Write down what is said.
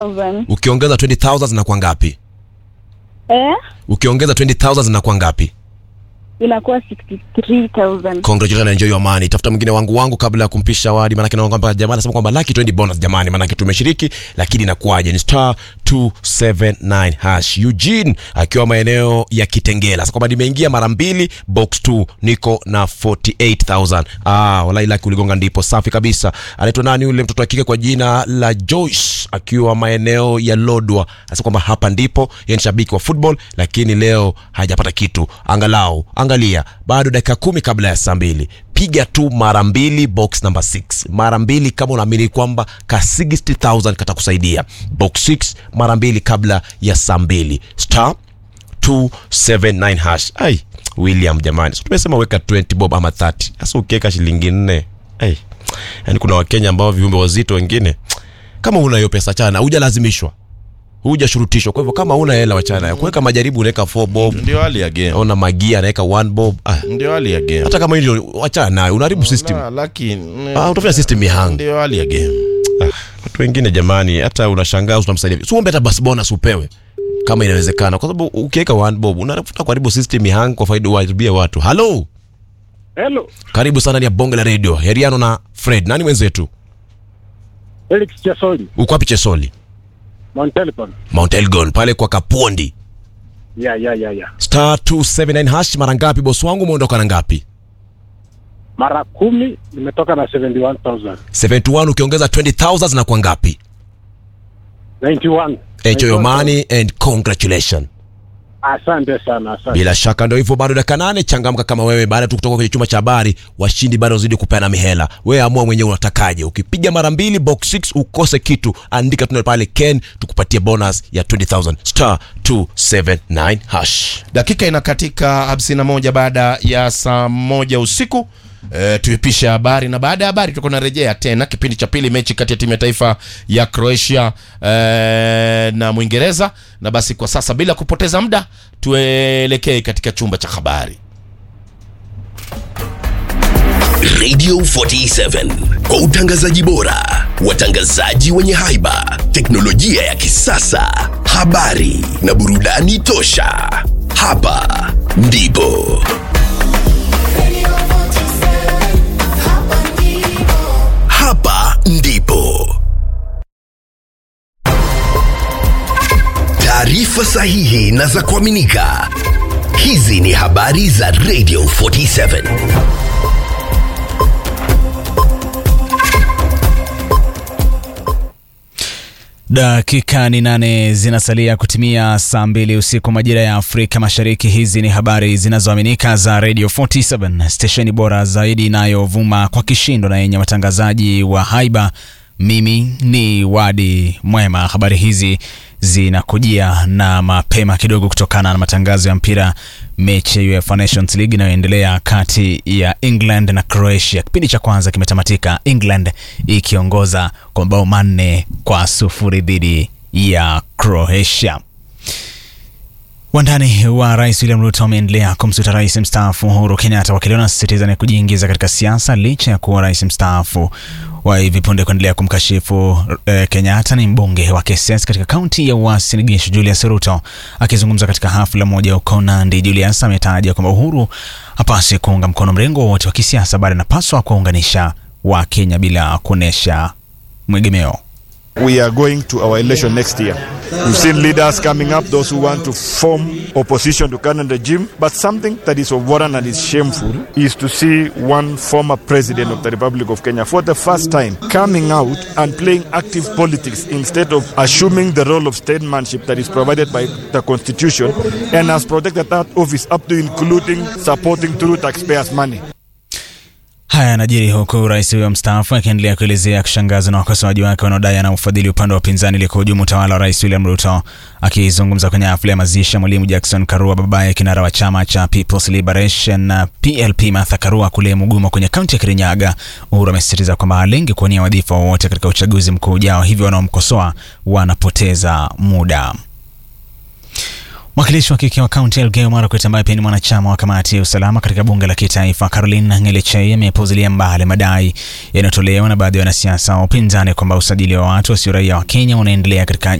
thousand. Ukiongeza 20000 zinakuwa ngapi? Eh? Ukiongeza 20000 zinakuwa ngapi? Inakuwa 63,000. Congratulations and enjoy your money. Tafuta mwingine wangu wangu kabla ya kumpisha wadi, maana naona kwamba jamaa anasema kwamba lucky 20 bonus jamani, maana tumeshiriki lakini inakuwaje? Ni star 279 hash. Eugene akiwa maeneo ya Kitengela. Sasa kwamba nimeingia mara mbili box 2 niko na 48000. Ah, wallahi lucky uligonga ndipo safi kabisa. Anaitwa nani yule mtoto wa kike kwa jina la Joyce akiwa maeneo ya Lodwa. Anasema kwamba hapa ndipo yeye ni shabiki wa football lakini leo hajapata kitu. Angalau angalia bado dakika kumi kabla ya saa mbili piga tu mara mbili box number 6 mara mbili kama unaamini kwamba ka 60000 katakusaidia box 6 mara mbili kabla ya saa mbili star 279 hash ai william jamani so tumesema weka 20 bob ama 30 sasa ukiweka shilingi nne ai yani kuna wakenya ambao viumbe wazito wengine kama una hiyo pesa chana hujalazimishwa hujashurutishwa kwa hivyo kama una hela wachana kuweka majaribu unaweka 4 bob ndio hali ya game ona magia anaweka 1 bob ah, ndio hali ya game hata kama hilo wachana nayo unaharibu system Na, lakini ah, utafanya system ya hang ndio hali ya game ah, watu wengine jamani hata unashangaa unamsaidia si uombe hata basi bonus upewe kama inawezekana kwa sababu ukiweka one bob unafuta kuharibu system ya hang kwa faida uharibia watu halo Hello, karibu sana ni ya bonge la radio heriano na fred nani mwenzetu Felix Chesoli, uko wapi chesoli Mount Elgon. mount elgon pale kwa kapondi Ya, ya, ya, ya. star 279 hash mara ngapi bosi wangu umeondoka na ngapi Mara kumi nimetoka na 71,000. 71 ukiongeza 20000 zinakuwa ngapi 91. enjoy your money and congratulations Asante sana, asante. bila shaka ndo hivyo bado dakika nane changamka kama wewe baada tu kutoka kwenye chumba cha habari washindi bado wazidi kupeana mihela wewe amua mwenyewe unatakaje ukipiga mara mbili box 6 ukose kitu andika tuna pale ken tukupatie bonus ya 20000 star 279 hash dakika inakatika 51 baada ya saa moja usiku E, tuipishe habari na baada ya habari tutakuwa narejea tena kipindi cha pili mechi kati ya timu ya taifa ya croatia e, na mwingereza na basi kwa sasa bila kupoteza muda tuelekee katika chumba cha habari Radio 47 kwa utangazaji bora, watangazaji wenye haiba, teknolojia ya kisasa, habari na burudani tosha. Hapa ndipo hapa ndipo taarifa sahihi na za kuaminika. Hizi ni habari za Radio 47. Dakika ni nane zinasalia kutimia saa mbili usiku majira ya Afrika Mashariki. Hizi ni habari zinazoaminika za Radio 47 stesheni bora zaidi inayovuma kwa kishindo na yenye watangazaji wa haiba. Mimi ni Wadi Mwema. Habari hizi zinakujia na mapema kidogo kutokana na matangazo ya mpira mechi ya UEFA Nations League inayoendelea kati ya England na Croatia. Kipindi cha kwanza kimetamatika, England ikiongoza kwa mabao manne kwa sufuri dhidi ya Croatia. Wandani wa rais William Ruto wameendelea kumsuta rais mstaafu Uhuru Kenyatta wakili wanasisitiza ni kujiingiza katika siasa licha ya kuwa rais mstaafu wa hivi punde kuendelea kumkashifu eh, Kenyatta ni mbunge wa Keses katika kaunti ya Uasin Gishu Julius Ruto akizungumza katika hafla moja huko Nandi. Julius ametaja kwamba Uhuru hapaswi kuunga mkono mrengo wowote wa kisiasa, bali anapaswa kuwaunganisha wa Kenya bila kuonesha mwegemeo. We are going to our election next year. We've seen leaders coming up, those who want to form opposition to current regime. But something that is of worrying and is shameful is to see one former president of the Republic of Kenya for the first time coming out and playing active politics instead of assuming the role of statesmanship that is provided by the Constitution and has protected that office up to including supporting through taxpayers' money. Haya yanajiri huku rais huyo mstaafu akiendelea kuelezea kushangazwa na wakosoaji wake wanaodai ana ufadhili upande wa upinzani ili kuhujumu utawala wa rais William Ruto. Akizungumza kwenye hafla ya mazishi ya mwalimu Jackson Karua, babaye kinara wa chama cha People's Liberation PLP Martha Karua kule Mugumo kwenye kaunti ya Kirinyaga, Uhuru amesisitiza kwamba halengi kuwania wadhifa wowote katika uchaguzi mkuu ujao, hivyo wanaomkosoa wanapoteza muda. Mwakilishi wa kike wa kaunti ya Elgeyo Marakwet ambaye pia ni mwanachama wa kamati ya usalama katika bunge la kitaifa Caroline Ngelechei amepuuzilia mbali madai yanayotolewa na baadhi ya wanasiasa wa upinzani kwamba usajili wa watu wasio raia wa Kenya unaendelea katika